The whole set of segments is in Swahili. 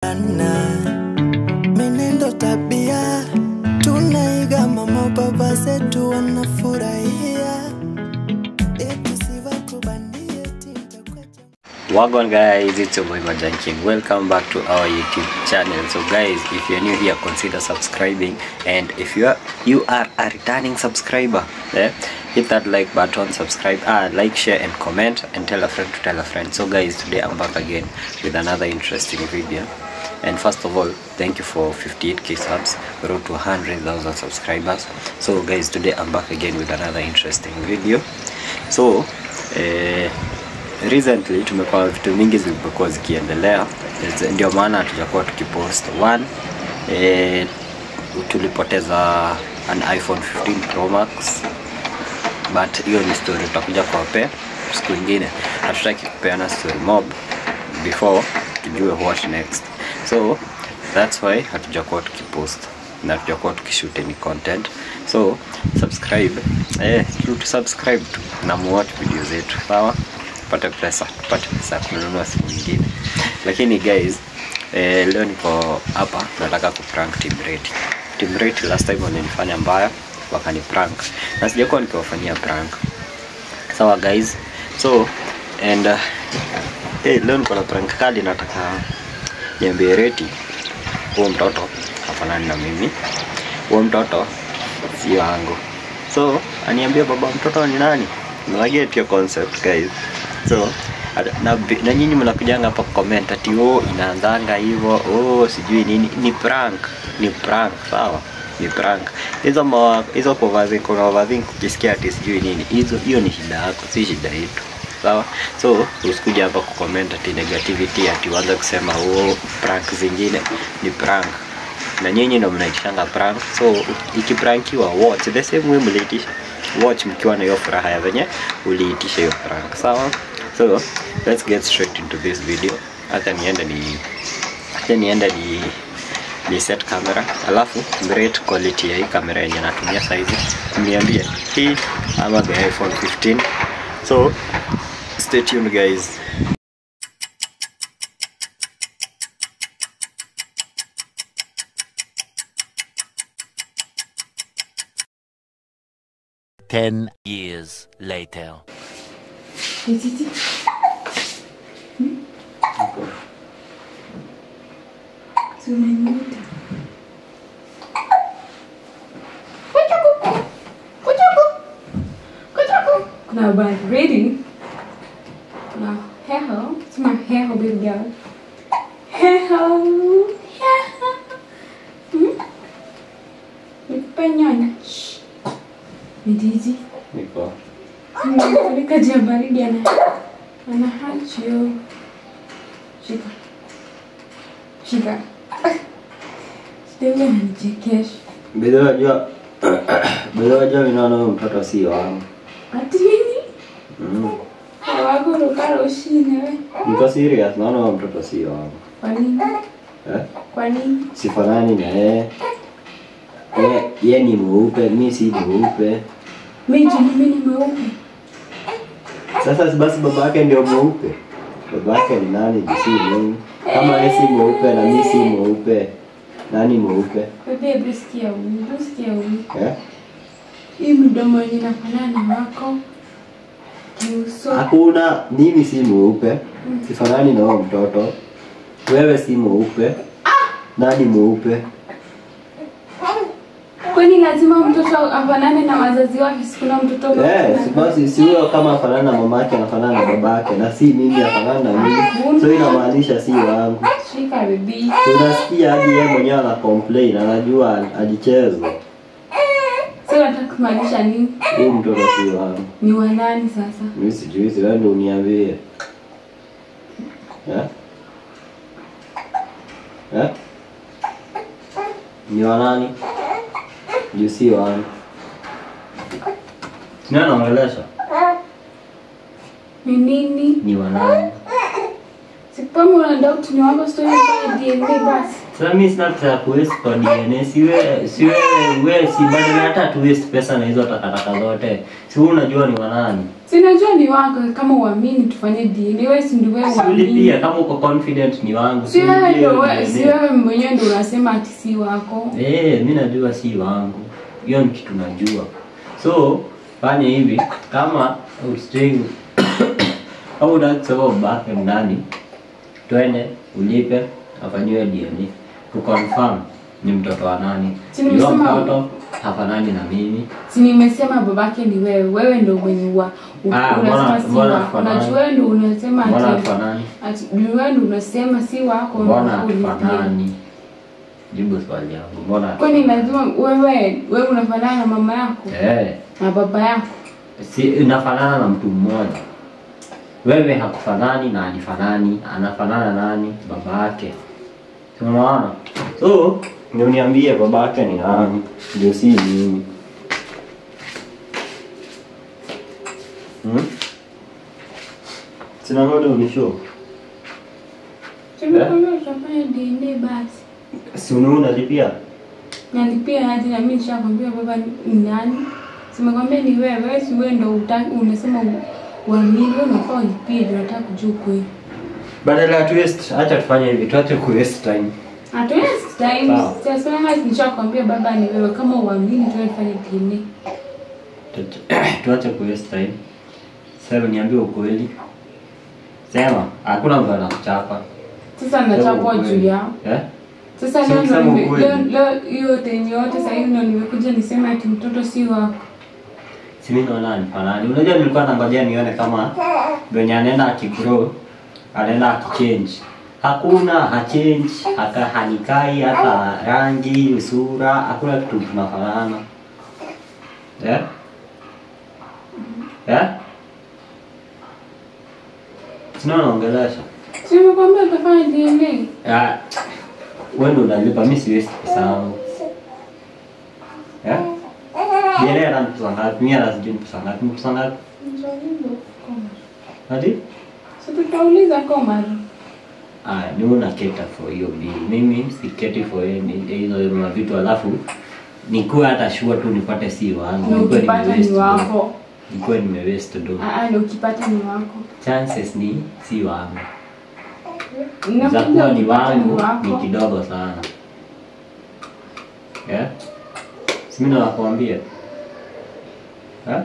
tunaendana, menendo tabia tunaiga, mama baba zetu wanafurahia, eti sivakubandie tintakwacha Wagwan guys, it's your boy Majan King. Welcome back to our YouTube channel. So guys, if you're new here, consider subscribing. And if you are you are a returning subscriber, eh, hit that like button, subscribe, ah, like, share, and comment, and tell a friend to tell a friend. So guys, today I'm back again with another interesting video. And first of all, thank you for 58k subs. We road to 100,000 subscribers. So guys, today I'm back again with another interesting video. So, eh, recently tumekuwa vitu mingi zimekuwa zikiendelea Zi- ndio maana hatujakuwa tukipost one eh, tulipoteza an iphone 15 pro max but hiyo ni story tutakuja kuwapea siku ingine hatutaki kupeana story mob before tujue what next so that's why hatujakuwa tukipost na hatujakuwa tukishoot any content so subscribe eh, tu tu subscribe tu na muwatch video zetu sawa tupate pesa tupate pesa ya kununua simu nyingine lakini guys eh, leo niko hapa nataka kuprank team rate team rate last time walinifanya mbaya wakani prank na sijakuwa nikiwafanyia prank sawa guys so and uh, hey, leo niko na prank kali nataka niambie reti huo mtoto hafanani na mimi huo mtoto si wangu so aniambia baba mtoto ni nani naget your concept guys so ada- na, bi- na nyinyi mnakujanga hapa comment ati oh inaanzanga hivyo oh sijui nini ni prank ni prank sawa ni prank hizo ma- hizo overthink kuna overthink ukisikia ati sijui nini hizo hiyo ni shida yako si shida yetu sawa so usikuja hapa kucomment ati negativity ati uanze kusema oh prank zingine ni prank na nyinyi ndo mnaitishanga prank so ikiprankiwa watch the same way mliitisha watch mkiwa na hiyo furaha ya venye uliitisha hiyo prank sawa so let's get straight into this video hata niende ni hata niende ni ni set camera alafu rate quality ya hii kamera yenye natumia saizi mniambie hii ama the iphone 15 so stay tuned guys Ten years later. Titi. Si unaniita. Kuchaku. Kuchaku. Kuchaku. Kuna habari. Ready? Kuna heho. Sema heho baby girl. Heho. Heho. Hmm? Nikupe nyonya. Shh. Ni Titi. niko Nimefunika jia baridi ana ana hachio. Shika. Shika. Sitaweza ananichekesha. Bila wajua bila wajua mimi naona huyo mtoto si wangu. Ati nini? Mm. Wako rukara ushine we. Niko serious naona huyo mtoto si wangu. Kwa nini? Eh? Kwa nini? Sifanani na yeye. Ye, ye ni mweupe, mi si mweupe. Mimi mimi ni mweupe. Sasa si basi baba yake ndio mweupe. Baba yake ni nani? Ni si mimi. Kama yeye si mweupe na mi si mweupe. Nani mweupe? Bebe hebu sikia huyu. Hebu sikia huyu. Eh? Hii mdomo yenye inafanana na wako. Kiuso. Hakuna, mimi si mweupe. Sifanani na huyo mtoto. Wewe si mweupe. Nani mweupe? Kwani lazima mtoto afanane na wazazi wake? Sikuna mtoto Eh, mweupe si na- basi si huyo kama afanana na mamake anafanana na babake na si mimi afanana na mimi. So inamaanisha si wangu. Shika bebi. Tunasikia hadi yeye mwenyewe ana complain, anajua alichezwa. Sasa unataka kumaanisha nini? Huyu mtoto si wangu. Ni wa nani sasa? Mimi sijui, si wewe ndio uniambie. Eh? Eh? Ni wa nani? Juu si wangu. Nani anaongelesha? Ni nini? Ni wa nani? Sipama una doubt ni wako story kwa DNA basi. Sasa mimi sina pesa ya kuwaste kwa DNA. Siwe siwe we si badala hata tu waste pesa na hizo takataka zote. Si wewe unajua ni wanani? Sinajua ni wako kama uamini tufanye DNA. Wewe si ndio wewe Si uamini. ulipia kama uko confident ni wangu. Si wewe ulipie ndio hiyo wewe, si DNA. wewe mwenyewe ndio unasema ati si wako. Eh, mimi najua si wangu. Hiyo ni kitu najua. So, fanya hivi kama ustring au unasema ubake ndani, twende ulipe afanyiwe DNA kuconfirm ni mtoto wa nani. Si Yule nimesema- mtoto hafanani na mimi. Si nimesema babake ni wewe. Wewe ndio mwenye wa u- Ah, mbona- unasema si mbona wako. hafanani? Na wewe ndio unasema Mbona ati hafanani? ati wewe ndio unasema si wako. Mbona unafaa ulipie. hafanani? Jibu swali yangu. Mbona? Kwani lazima wewe wewe unafanana na mama yako Eh. na baba yako? si inafanana na mtu mmoja. Wewe hakufanani na alifanani, anafanana nani? Baba yake. Si Unaona? So, ndio niambie baba yake ni nani? Ndio si mimi. Hmm? Sina ngoja unishow. Tumekwambia tutafanya DNA basi. Si unaona lipia? Nalipia aje na mimi nishakwambia baba ni nani? Simekwambia ni wewe, wewe si wewe ndio utaki unasema u- uamini wewe unafaa ulipie ndio nataka kujua kweli. Badala ya tu waste, acha tufanye hivi, tuache ku waste time. Hatuwezi time. Sawa. Sasa kama nishakwambia baba ni wewe kama uamini tu tufanye DNA. Tuache- tuache ku waste time. Sasa niambie ukweli. Sema, hakuna mtu anakuchapa. Sasa nachapwa juu yao. Eh? Sasa Si leo ndo kusema nime- ukweli. leo leo hiyo tenye yote sasa hivi ndo nimekuja niseme ati mtoto si wako. Si mimi naona anifanani. Unajua nilikuwa nangojea nione kama venye anaenda akigrow, anaenda akichange. Hakuna hachange, haka hanikai hata rangi, sura, hakuna kitu tunafanana. Eh? Eh? Sina naongelesha. Si nimekwambia utafanya DNA. Ah, wewe ndo unalipa, mimi siwezi pesa yangu. Eh? Yeye ana pesa ngapi? Mimi ana sijui pesa ngapi? Ni pesa ngapi? Hadi? Si tutauliza Komar. Ah, ni una cater for hiyo bill. Mimi si cater for any hizo ma vitu alafu nikuwe hata sure tu nipate si wangu. Na Nikuwe ukipata nimewaste ni do. wako. Nikuwe nimewaste do. Ah, ah, na ukipata ni wako. Chances ni si wangu. za Nakuja kuwa ni ukipata ni wangu ni wako. kidogo sana yeah? simina nakuambia yeah?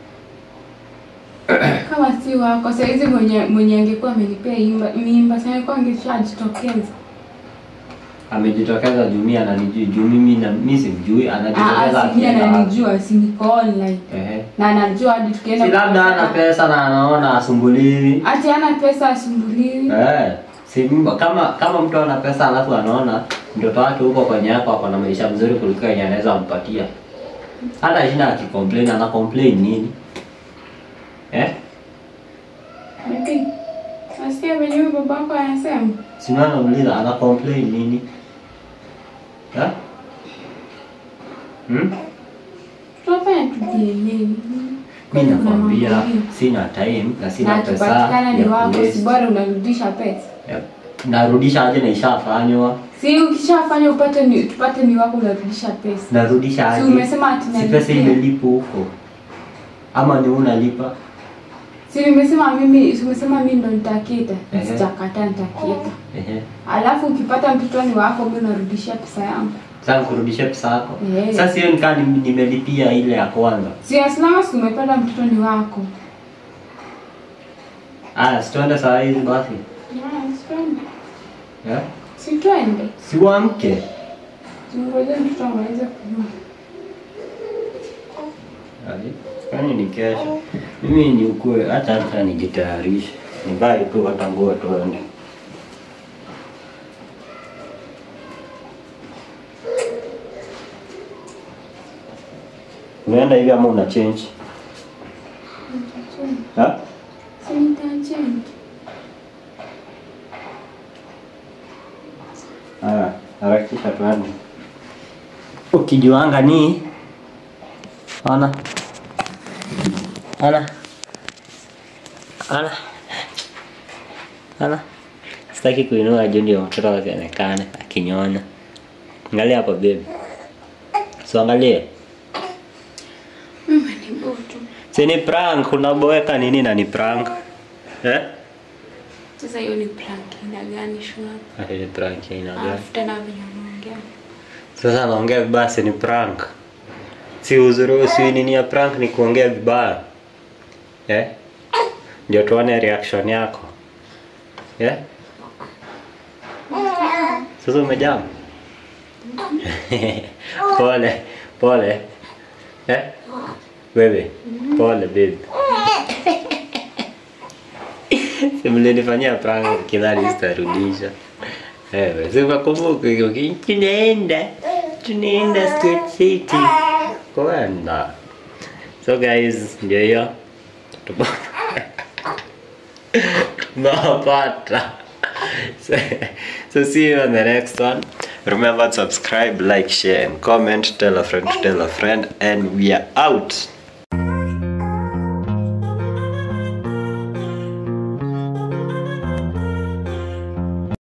Kama si wako, saa hizi mwenye mwenye angekuwa amenipea imba- mimba, sasa angekuwa angeshajitokeza. amejitokeza juu mi ananijui juu mimi na mi simjui anajitokeza Ah, si akienda wapi. ananijua, si niko online. Ehe. Na anajua hadi tukienda si labda ana pesa na anaona asumbuliwi Ati ana pesa asumbuliwi. Eh, si mba- kama kama mtu ana pesa alafu anaona mtoto wake huko kwenye yako ako na maisha mzuri kuliko yenye anaweza mpatia hata shida akicomplain ana complain nini eh? Bibi, nasikia venye huyu babako anasema. Sina nauliza ana complain nini? Ha? Hmm? Tunafanya tu DNA. Mimi nakwambia sina time na sina Na pesa akipatikana ni ya wako, si kuwaste. bora unarudisha pesa. Ya- Narudisha aje na ishafanywa? Si ukishafanya upate ni tupate ni wako unarudisha pesa. Narudisha Si aje? umesema ati Si pesa nalipia. imelipo huko. Ama ni unalipa? Si nimesema mimi, si umesema mimi ndo nitakita. Ehe. Sitakataa nitakita. Ehe. Alafu ukipata mtoto ni wako, mimi unarudishia pesa yangu. Sasa kurudisha pesa yako. Eh. Sasa hiyo nikaa nim- nimelipia ile ya kwanza. Si asinama si umepata mtoto ni wako. Aya, si tuende saa hizi basi. Ah, si twende. Yeah? Si twende. Si uamke. Tungoje mtoto amalize kujua. Aje? Kwani ni kesho? Mimi ni ukue hata hata nijitayarishe. Nivae tu hata nguo tuende. Unaenda hivi ama una change? Ha? Si nitachange. Haya, harakisha tuende. Ukijuanga ni Ana. Ana. Ana. Ana. sitaki kuinua juu ndio mtoto asionekane akinyonya angalia hapo baby so angalie Mama ni butu. si ni prank unaboeka nini na ni prank eh? Sasa hiyo ni prank ina gani shuna? Ah, ni prank ya aina gani? Alafu tena venye unaongea. sasa naongea vibaya si ni prank si uzuri si nini ya prank ni kuongea vibaya eh? ndio tuone reaction yako eh? sasa umejam pole pole eh? wewe pole babe simlinifanyia prank kidhani sitarudisha Ewe, siwakumbuke hiyo tunaenda tunaenda Squid City kwenda so guys ndio hiyo Tupo- tunawapata so, so see you on the next one remember to subscribe like share and comment tell a friend to tell a friend and we are out